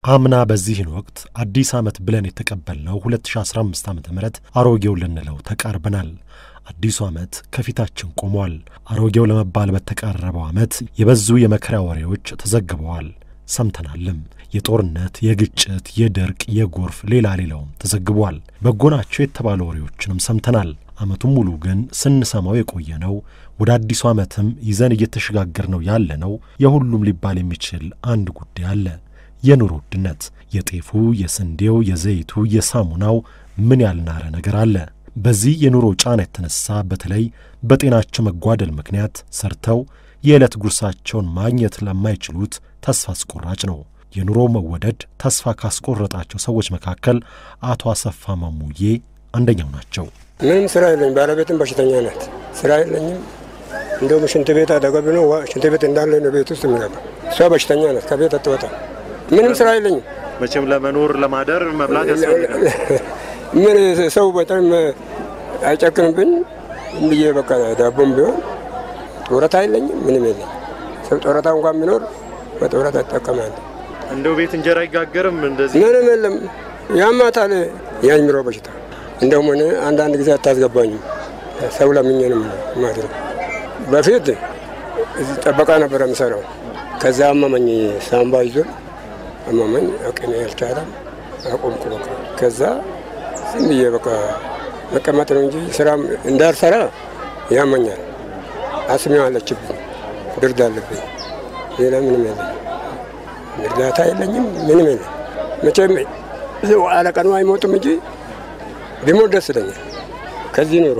አምና በዚህን ወቅት አዲስ ዓመት ብለን የተቀበልነው 2015 ዓ ም አሮጌው ልንለው ተቃርበናል። አዲሱ ዓመት ከፊታችን ቆሟል። አሮጌው ለመባል በተቃረበው ዓመት የበዙ የመከራ ወሬዎች ተዘግበዋል፣ ሰምተናልም። የጦርነት፣ የግጭት፣ የድርቅ፣ የጎርፍ ሌላ ሌላውም ተዘግቧል። በጎ ናቸው የተባሉ ወሬዎችንም ሰምተናል። ዓመቱን ሙሉ ግን ስንሰማው የቆየነው ወደ አዲሱ ዓመትም ይዘን እየተሸጋገር ነው ያለነው የሁሉም ሊባል የሚችል አንድ ጉዳይ አለ። የኑሮ ውድነት፣ የጤፉ፣ የስንዴው፣ የዘይቱ፣ የሳሙናው ምን ያልናረ ነገር አለ። በዚህ የኑሮ ጫና የተነሳ በተለይ በጤናቸው መጓደል ምክንያት ሰርተው የዕለት ጉርሳቸውን ማግኘት ለማይችሉት ተስፋ አስቆራጭ ነው። የኑሮ መወደድ ተስፋ ካስቆረጣቸው ሰዎች መካከል አቶ አሰፋ ማሙዬ አንደኛው ናቸው። ምንም ስራ የለኝም። ባለቤትም በሽተኛ ናት። ስራ የለኝም። እንደውም ሽንት ቤት አጠገብ ነው። ሽንት ቤት እንዳለ ነው ቤት ውስጥ የሚገባ። እሷ በሽተኛ ናት። ከቤት አትወጣም። ምንም ስራ የለኝም። መቼም ለመኖር ለማደር መብላት ያስፈልጋል። ምን ሰው በጣም አይጨክንብኝ ብዬ በቃ ዳቦም ቢሆን ጡረታ የለኝም። ምንም የለኝም። ሰው ጡረታ እንኳን ቢኖር በጡረታ እጠቀማለሁ። እንደው ቤት እንጀራ አይጋገርም እንደዚህ ምንም የለም። ያማታል የአእምሮ በሽታ እንደውም እኔ አንዳንድ ጊዜ አታስገባኝም። ሰው ለምኜ ነው ማድረግ። በፊት እዚህ ጠበቃ ነበረ የምሰራው። ከዛ አመመኝ፣ ሳምባ ይዞ አመመኝ። አቅሜ አልቻለም፣ አቆምኩ። በቃ ከዛ ዝም ብዬ በቃ መቀመጥ ነው እንጂ ስራ እንዳልሰራ ያመኛል። አስሜ አለችብኝ፣ ብርድ አለብኝ። ሌላ ምንም የለኝም፣ እርዳታ የለኝም፣ ምንም የለም። መቼም አለቀኑ አይሞትም እንጂ ቢሞት ደስ ይለኛል። ከዚህ ኑሮ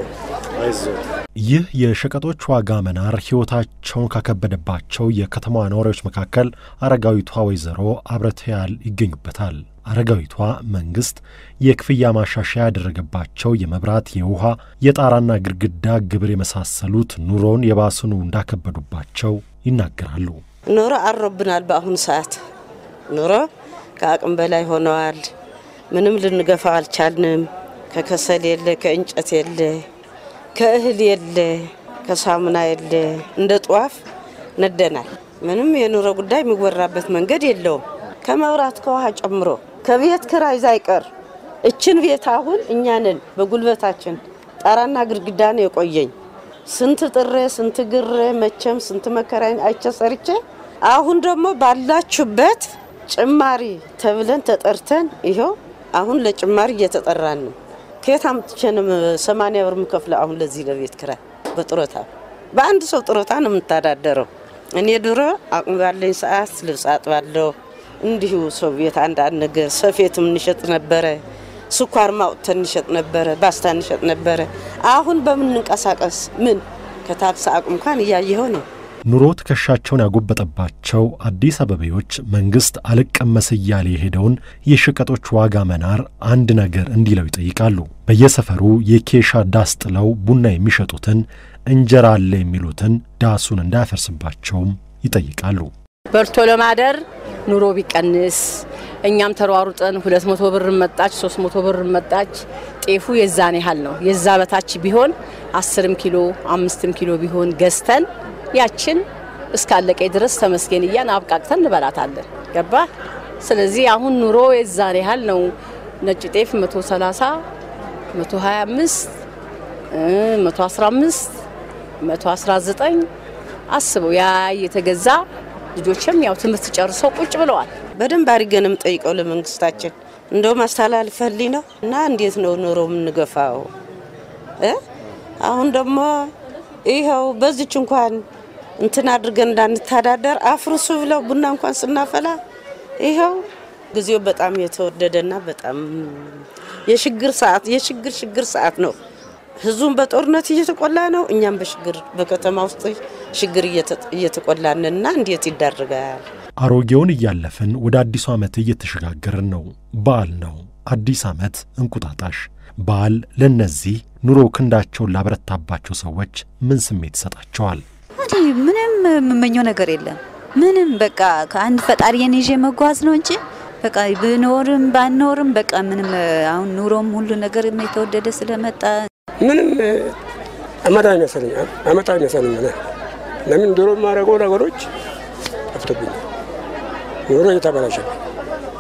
ይህ የሸቀጦች ዋጋ መናር ሕይወታቸውን ካከበደባቸው የከተማዋ ነዋሪዎች መካከል አረጋዊቷ ወይዘሮ አብረትያል ይገኙበታል። አረጋዊቷ መንግሥት የክፍያ ማሻሻያ ያደረገባቸው የመብራት፣ የውሃ፣ የጣራና ግድግዳ ግብር የመሳሰሉት ኑሮውን የባስኑ እንዳከበዱባቸው ይናገራሉ። ኑሮ አሮብናል። በአሁኑ ሰዓት ኑሮ ከአቅም በላይ ሆነዋል። ምንም ልንገፋው አልቻልንም። ከከሰል የለ፣ ከእንጨት የለ፣ ከእህል የለ፣ ከሳሙና የለ። እንደ ጧፍ ነደናል። ምንም የኑሮ ጉዳይ የሚወራበት መንገድ የለውም። ከመብራት ከውሃ ጨምሮ ከቤት ክራይ ሳይቀር እችን ቤት አሁን እኛንን በጉልበታችን ጣራና ግድግዳ ነው የቆየኝ። ስንት ጥሬ ስንት ግሬ መቼም ስንት መከራ አይቼ ሰርቼ አሁን ደግሞ ባላችሁበት ጭማሪ ተብለን ተጠርተን ይኸው አሁን ለጭማሪ እየተጠራን ነው። ከየት አምጥቼ ነው ሰማንያ ብር የምከፍለው አሁን ለዚህ ለቤት ክራይ በጡረታ በአንድ ሰው ጡረታ ነው የምታዳደረው። እኔ ድሮ አቅም ባለኝ ሰዓት ልብስ አጥባለሁ። እንዲሁ ሰው ቤት አንዳንድ ነገር ሰፌትም እንሸጥ ነበረ። ስኳር ማውጥተን እንሸጥ ነበረ። ባስታ እንሸጥ ነበረ። አሁን በምንንቀሳቀስ ምን ከታክስ አቅም እንኳን እያየኸው ነው። ኑሮ ትከሻቸውን ያጎበጠባቸው አዲስ አበቤዎች መንግሥት አልቀመስ እያለ የሄደውን የሸቀጦች ዋጋ መናር አንድ ነገር እንዲለው ይጠይቃሉ። በየሰፈሩ የኬሻ ዳስ ጥለው ቡና የሚሸጡትን እንጀራ አለ የሚሉትን ዳሱን እንዳያፈርስባቸውም ይጠይቃሉ። በልቶ ለማደር ኑሮ ቢቀንስ እኛም ተሯሩጠን ሁለት መቶ ብር መጣች ሶስት መቶ ብር መጣች። ጤፉ የዛን ያህል ነው። የዛ በታች ቢሆን አስርም ኪሎ አምስትም ኪሎ ቢሆን ገዝተን ያችን እስካለቀ ድረስ ተመስገን እያን አብቃቅተን እንበላታለን። ገባ። ስለዚህ አሁን ኑሮ የዛን ያህል ነው። ነጭ ጤፍ 130 125 115 119 አስበው ያ የተገዛ ልጆችም ያው ትምህርት ጨርሰው ቁጭ ብለዋል። በደንብ አድርገንም ጠይቀው ለመንግስታችን እንደውም አስተላልፈልኝ ነው እና እንዴት ነው ኑሮ የምንገፋው? አሁን ደግሞ ይኸው በዚች እንኳን እንትን አድርገን እንዳንተዳደር አፍርሱ ብለው ቡና እንኳን ስናፈላ ይኸው ጊዜው በጣም የተወደደና በጣም የችግር ሰዓት የችግር ችግር ሰዓት ነው። ህዝቡም በጦርነት እየተቆላ ነው። እኛም በችግር በከተማ ውስጥ ችግር እየተቆላንና እንዴት ይዳርጋል? አሮጌውን እያለፍን ወደ አዲሱ ዓመት እየተሸጋገርን ነው። በዓል ነው። አዲስ ዓመት እንቁጣጣሽ። በዓል ለእነዚህ ኑሮ ክንዳቸውን ላበረታባቸው ሰዎች ምን ስሜት ይሰጣቸዋል? ምንም የምመኘው ነገር የለም። ምንም በቃ ከአንድ ፈጣሪን ይዤ መጓዝ ነው እንጂ በቃ ብኖርም ባኖርም በቃ ምንም አሁን ኑሮም ሁሉ ነገር የተወደደ ስለመጣ ምንም አመት አይመስልኝ አመት አይመስልኝ። ለምን ድሮ የማደርገው ነገሮች ጠፍቶብኛል። ኑሮ እየተበላሸብኝ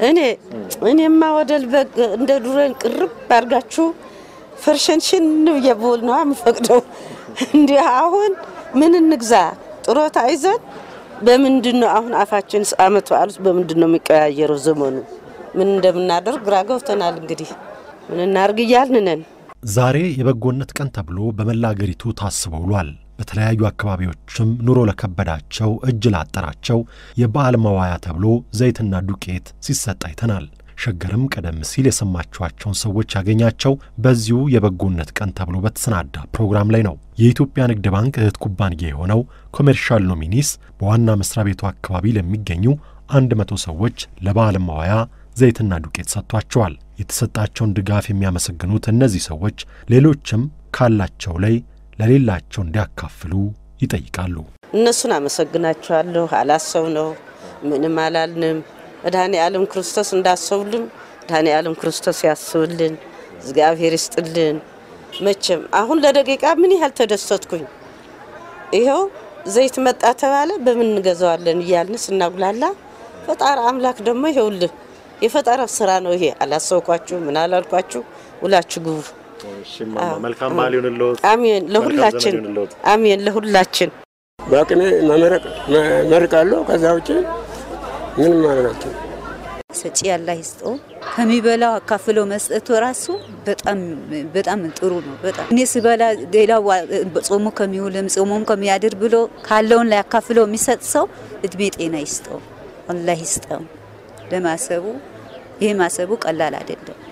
እኔ እኔማ ወደል በግ እንደ ዱረን ቅርብ አድርጋችሁ ፈርሸንሽን ብዬ ብውል ነው የምፈቅደው። እንዲህ አሁን ምን እንግዛ ጥሮታ ይዘን በምንድን ነው አሁን አፋችን አመት በዓሉት በምንድን ነው የሚቀያየረው ዘመኑ? ምን እንደምናደርግ ግራ ገብተናል። እንግዲህ ምን እናርግ እያልን ነን። ዛሬ የበጎነት ቀን ተብሎ በመላ አገሪቱ ታስቦ ውሏል። በተለያዩ አካባቢዎችም ኑሮ ለከበዳቸው እጅ ላጠራቸው የበዓል መዋያ ተብሎ ዘይትና ዱቄት ሲሰጥ አይተናል። ሸገርም ቀደም ሲል የሰማችኋቸውን ሰዎች ያገኛቸው በዚሁ የበጎነት ቀን ተብሎ በተሰናዳ ፕሮግራም ላይ ነው። የኢትዮጵያ ንግድ ባንክ እህት ኩባንያ የሆነው ኮሜርሻል ኖሚኒስ በዋና መስሪያ ቤቱ አካባቢ ለሚገኙ አንድ መቶ ሰዎች ለበዓል መዋያ ዘይትና ዱቄት ሰጥቷቸዋል። የተሰጣቸውን ድጋፍ የሚያመሰግኑት እነዚህ ሰዎች ሌሎችም ካላቸው ላይ ለሌላቸው እንዲያካፍሉ ይጠይቃሉ። እነሱን አመሰግናቸዋለሁ። አላሰብ ነው ምንም አላልንም። መድኃኔ ዓለም ክርስቶስ እንዳሰቡልን መድኃኔ ዓለም ክርስቶስ ያስብልን፣ እግዚአብሔር ይስጥልን። መቼም አሁን ለደቂቃ ምን ያህል ተደሰትኩኝ። ይኸው ዘይት መጣ ተባለ፣ በምን እንገዛዋለን እያልን ስናጉላላ ፈጣሪ አምላክ ደግሞ ይኸውልህ የፈጠራ ስራ ነው ይሄ። አላሰብኳችሁ ምን አላልኳችሁ፣ ውላችሁ ግቡ። መልካም በዓል ይሁንልዎት። አሜን። ለሁላችን አሜን። ለሁላችን በአቅሜ መመረቅ መርቃለሁ። ከዛ ውጭ ምንም ማለናቸው ሰጪ ያላ ይስጠው። ከሚበላው አካፍሎ መስጠቱ ራሱ በጣም በጣም ጥሩ ነው። በጣም እኔ ስበላ ሌላው ጾሙ ከሚውልም ጾሙም ከሚያድር ብሎ ካለውን ላይ አካፍሎ የሚሰጥ ሰው እድሜ ጤና ይስጠው፣ አላህ ይስጠው። ለማሰቡ ይሄ ማሰቡ ቀላል አይደለም።